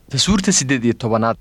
tasuurta siddeed iyo tobanaad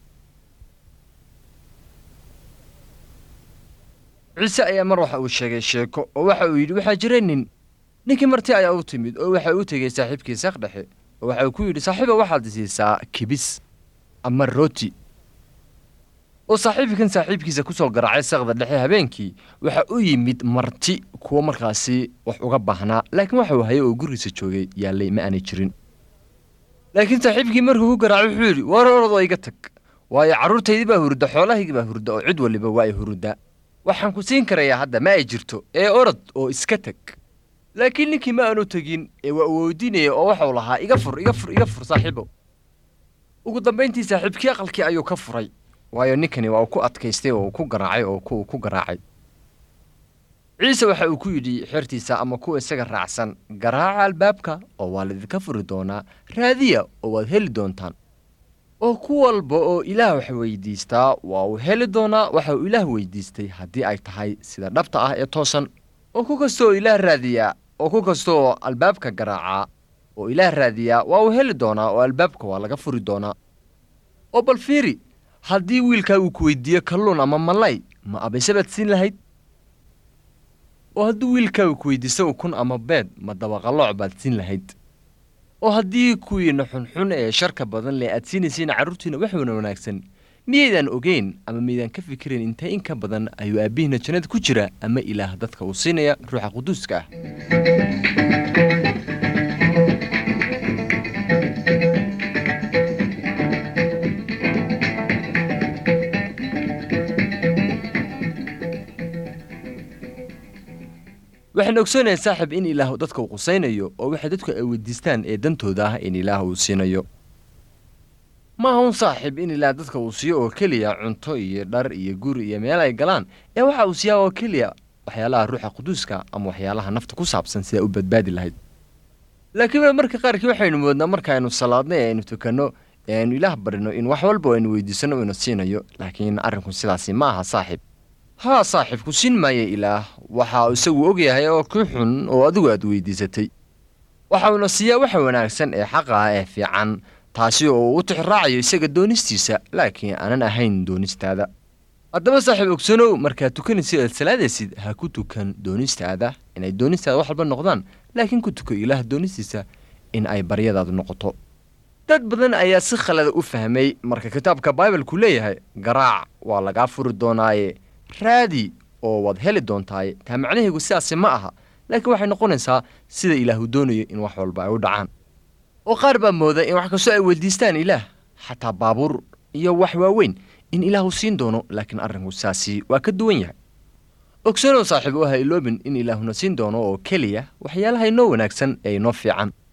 ciise ayaa mar waxa uu sheegay sheeko oo waxa uu yidhi waxaa jira nin ninkii marti ayaa u timid oo waxa uu tegey saaxiibkii saq dhexe oo waxa uu ku yidhi saaxiiba waxaad siisaa kibis ama rooti oo saaxiibkan saaxiibkiisa ku soo garaacay saqda dhexe habeenkii waxa u yimid marti kuwo markaasi wax uga baahnaa laakiin waxa uu hayay oo gurigiisa joogay yaallay ma aanay jirin laakiin saaxiibkii markuu ku garaacay wuxuu yidhi war orodoo iga tag waayo carruurtaydii baa hurudda xoolahaygii baa hurudda oo cid waliba waa ay huruddaa waxaan ku siin karayaa hadda ma ay jirto ee orod oo iska teg laakiin ninkii ma aanu tegin ee waa uu weydiinaya oo waxau lahaa iga fur iga fur iga fur saaxiibow ugu dambayntii saaxiibkii aqalkii ayuu ka furay waayo ninkani waa uu ku adkaystay oo uu ku garaacay oo ku ku garaacay ciise waxa uu ku yidhi xertiisa ama kuwa isaga raacsan garaaca albaabka oo waa laydinka furi doonaa raadiya oo waad heli doontaan oo ku walba oo ilaah wax weydiistaa waa uu heli doonaa waxa uu ilaah weydiistay haddii ay tahay sida dhabta ah ee toosan oo ku kasta oo ilaah raadiyaa oo ku kasta oo albaabka garaacaa oo ilaah raadiyaa waa uu heli doonaa oo albaabka waa laga furi doonaa oo bal fiiri haddii wiilkaa uu ku weydiiyo kalluun ama malay ma abayse baad siin lahayd oo haddii wiilkaa uu ku weydiiso ukun ama beed ma dabaqalooc baad siin lahayd oo haddii kuwiina xunxun ee sharka badan leh aad siinaysiin carruurtiina wax wana wanaagsan miyaydaan ogeyn ama miydaan ka fikirayn intee in ka badan ayuu aabbihiina jannada ku jira ama ilaah dadka uu siinaya ruuxa quduuska ah waxaan ogsoonahay saaxib in ilaah dadka uu qusaynayo oo waxay dadku ay weydiistaan ee dantooda ah in ilaah uu siinayo ma aha un saaxib in ilaah dadka uu siiyo oo keliya cunto iyo dhar iyo guri iyo meel ay galaan ee waxa uu siiyaa oo keliya waxyaalaha ruuxa quduuska ama waxyaalaha nafta ku saabsan sidaa u badbaadi lahayd laakiin marka qaarkii waxaynu moodnaa markaaynu salaadnay ee aynu tukanno ee aynu ilaah barino in wax walba aynu weydiisanno inu siinayo laakiin arrinku sidaasi ma aha saaxib haa saaxiibku siin maaya ilaah waxa isagu ogyahay oo kii xun oo adigu aad weydiisatay waxa uuna siiyaa waxa wanaagsan ee xaqa ah ee fiican taasi oo uu u tixraacayo isaga doonistiisa laakiin aanan ahayn doonistaada haddaba saaxiib ogsanow markaad tukanaysid aad salaadaysid ha ku tukan doonistaada inay doonistaada wax walba noqdaan laakiin ku tuko ilaah doonistiisa in ay baryadaadu noqoto dad badan ayaa si khalada u fahmay marka kitaabka baibalku leeyahay garaac waa lagaa furi doonaaye raadi oo waad heli doontaaye taa macnaheegu sidaasi ma aha laakiin waxay noqonaysaa sida ilaahu doonayo in wax walba ay u dhacaan oo qaar baa mooda in wax kastoo ay weydiistaan ilaah xataa baabuur iyo wax waaweyn in ilaahu siin doono laakiin arrinku sidaasi waa ka duwan yahay ogsanow saaxiib oo ha iloobin in ilaahuna siin doono oo keliya waxyaalaha inoo wanaagsan ee inoo fiican